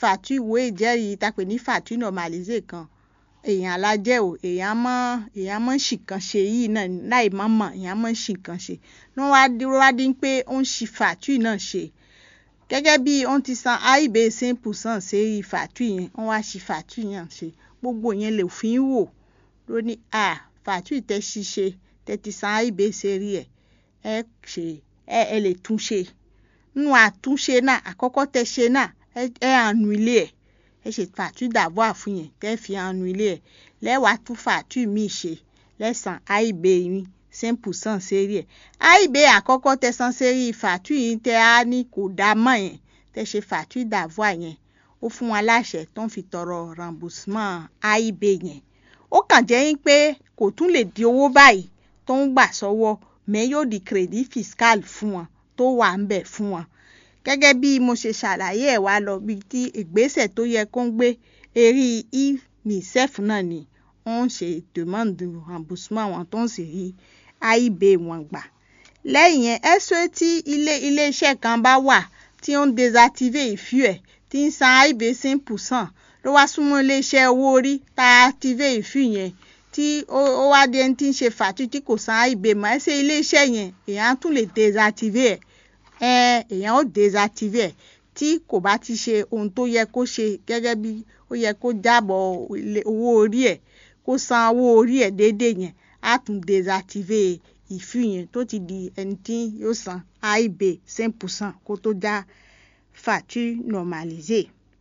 fàtú ìwé ìjẹ́rìí tá a pè ní fàtú normalisé kan èèyàn alájẹ́ o èèyàn mọ́ èèyàn mọ́ ṣìkan ṣe yìí náà láì mọ́ mọ̀ èèyàn mọ́ ṣìkan ṣe ní wọ́n wá dúró wá dín pé ó ń ṣi fàtú náà ṣe gẹ́gẹ́ bí wọ́n ti san aib simple san ṣe fàtú yẹn wọ́n wá ṣi fàtú yẹn ṣe gbogbo yẹn lè fi ń wò ló ní à fàtú tẹ́ ṣiṣe tẹ́ ti san aib ṣe rí ẹ̀ ẹ ṣe ẹ ẹ lè tún ṣe nínú àtúnṣe náà àkọ́kọ́ tẹ́ ṣe náà ẹ àánú ilé ẹ̀ ẹ ṣe fàtú dàbọ̀ àfún yẹn tẹ́ fi àánú ilé ẹ̀ lẹ́wàá tún fàtú míì ṣe lẹ́sàn aib yín simple san sérí ẹ̀ aib àkọ́kọ́ tẹ́ san sérí fàtú yìí tẹ́ á ní kò dá mọ́ yẹn tẹ́ ṣe fàtú dàbọ̀ yẹn ó fún wọn láṣẹ tó ń fi tọrọ remboursement aib yẹn ó kàn jẹ́ yín pé kò tún lè di owó báyìí tó ń gbà sọ́wọ́ mẹ́ yóò di crédit fiscal fún wọn tó wà ń bẹ̀ fún wọn gẹ́gẹ́ bí mo ṣe ṣàlàyé ẹ̀ wá lọ bí tí ìgbésẹ̀ tó yẹ kó ń gbé eré unicef náà ni wọ́n ń ṣe demande remboursement wọn tó ń sì rí aib wọn gbà lẹ́yìn yẹn ẹ̀sọ́ tí ilé iléeṣẹ́ kan bá wà tí ó ń désactiver ìfú ẹ̀ tí ń san aib simple san ló wá súnmọ́ iléeṣẹ́ owó orí tá a active ìfú yẹn tí ó wá dé tí ń ṣe fàtú tí kò san aib mọ́ ẹ ṣe iléeṣẹ́ yẹn èèyàn tún lè désactiver ẹ̀ èèyàn ó désactiver ẹ̀ tí kò bá ti ṣe ohun tó yẹ kó ṣe gẹ́gẹ́ bí ó yẹ kó jábọ̀ owó orí ẹ̀ kó san owó orí ẹ̀ déédéé yẹn á tún désactiver ìfú yẹn tó ti di ẹni tí yóò san aib simple san kó tó dá fàtú normalisé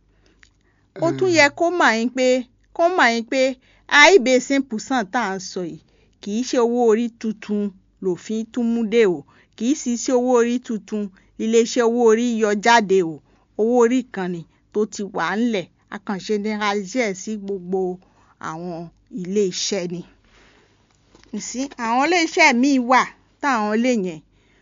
ó tún yẹ kó mọ̀ yín pé kó mọ̀ yín pé aib simple san tá à ń sọ yìí kì í ṣe owó orí tuntun lòfin tún mú dé o kì í sì ṣe owó orí tuntun iléeṣẹ́ owó orí yọ jáde o owó orí kan ni tó ti wà ńlẹ̀ àkànṣe generalize sí gbogbo àwọn iléeṣẹ́ ni. sí àwọn iléeṣẹ́ míì wà táwọn lè yẹn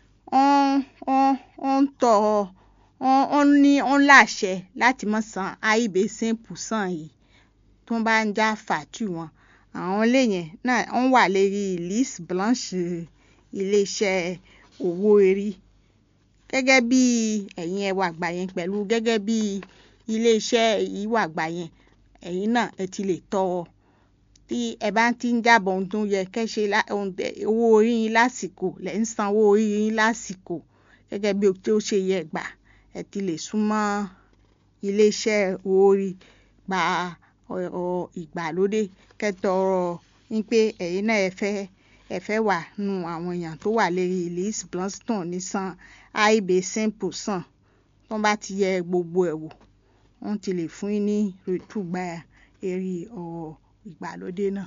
wọ́n ń tọ́ wọ́n ní wọ́n láṣẹ láti má san aib simple san yìí tó bá ń já fàtú wọn àwọn lè yẹn náà wọ́n wà lérí liste blanche iléeṣẹ́ owó orí gẹ́gẹ́ bí ẹ̀yin ẹwà àgbà yẹn pẹ̀lú gẹ́gẹ́ bí iléeṣẹ́ ìwà àgbà yẹn ẹ̀yin náà ẹ ti lè tọ́ ọ tí ẹ bá ti ń jábọ̀ ohun tó yẹ kẹ́ ṣe owó orí yín lásìkò lẹ́ ń san owó orí yín lásìkò gẹ́gẹ́ bí ó ṣe yẹ gbà ẹ ti lè súnmọ́ iléeṣẹ́ owó orí gba ìgbàlódé kẹ́tọ̀ọ̀rọ̀ ní pé ẹ̀yin náà ẹ fẹ́ ẹ fẹ́ wà nù àwọn èèyàn tó wà lérí list blanston ní san aib simple san tó bá ti yẹ gbogbo ẹ̀ wò wọ́n ti lè fún yín ní rètúgba eré ọ̀rọ̀ ìgbàlódé náà.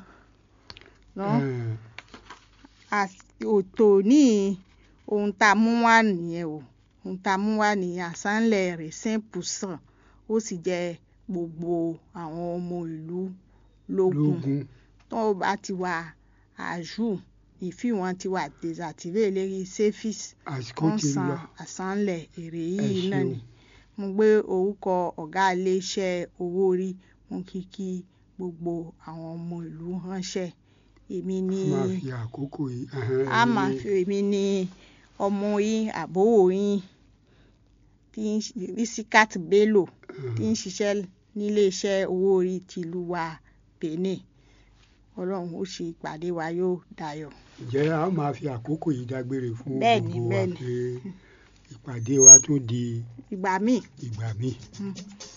òtò ní ohun tá a mú wá nìyẹn o ohun tá a mú wá nìyẹn àsánlẹ̀ rẹ̀ simple san ó sì jẹ́ gbogbo àwọn ọmọ ìlú lógún tó bá ti wà àjù ìfì wọn ti wà désactivé lérí sefis wọ́n san àsánlẹ̀ èrè yìí náà ni mo gbé orúkọ ọ̀gá iléeṣẹ́ owó orí mo kí kí gbogbo àwọn ọmọ ìlú ránṣẹ́ èmi ní a máa fi èmi ní ọmọ yín àbówò yín tí Risikat Bello tí ń ṣiṣẹ́ níléeṣẹ́ owó orí tìlú wa Benin ọlọ́run ó ṣe ìpàdé wa yóò dayọ̀. ǹjẹ́ a máa fi àkókò yìí dágbére fún Bẹ́ẹ̀ni, gbogbo wa bẹ́ẹ̀ni. pé ìpàdé wa tún di ìgbà míì. ìgbà míì. Mm.